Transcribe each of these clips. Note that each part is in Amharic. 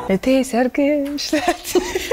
እቴ ሰርግሽ ዕለት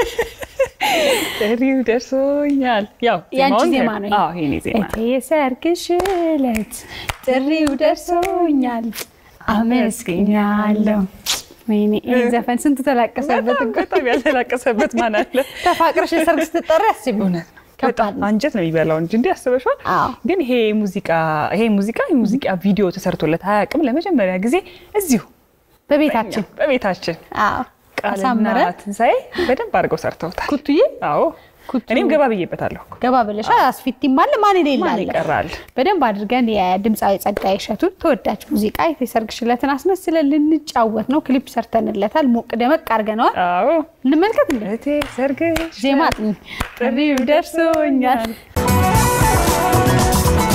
ጥሪው ደርሶኛል። ያው ያንቺ ዜማውን ዜማ ነው ይሄ? አዎ የኔ ዜማ ነው። እቴ የሰርግሽ ዕለት ጥሪው ደርሶኛል አመስግኛለሁ። ወይኔ ይህን ዘፈን ስንቱ ተላቀሰበት በጣም እኮ። በጣም ያልተላቀሰበት ማን አለ? ተፋቅረሽ የሰርግ ስትጠሪ አስቢ። እውነት ከባድ በጣም ነው። አንጀት ነው የሚበላው እንጂ እንዲህ አስበሽዋል? አዎ። ግን ይሄ ሙዚቃ ይሄ ሙዚቃ የሙዚቃ ቪዲዮ ተሰርቶለት አያውቅም። ለመጀመሪያ ጊዜ እዚሁ በቤታችን በቤታችን አዎ ቃልና አሳመረ ትንሣኤ በደንብ አድርገው ሰርተውታል። ኩቱዬ አዎ ኩቱ እኔም ገባ ብዬበታለሁ። እኮ። ገባ ብለሻ አስፊቲም አለ ማን የሌለ ማን አለ። ይቀራል? በደንብ አድርገን የድምፃዊ ጸጋዬ እሸቱን ተወዳጅ ሙዚቃ የሰርግሽ ዕለትን አስመስለን ልንጫወት ነው። ክሊፕ ሰርተንለታል። ሞቅ ደመቅ አድርገነዋል። አዎ እንመልከት እንዴ እቴ ሰርግሽ ዜማ ጥሪው ደርሶኛል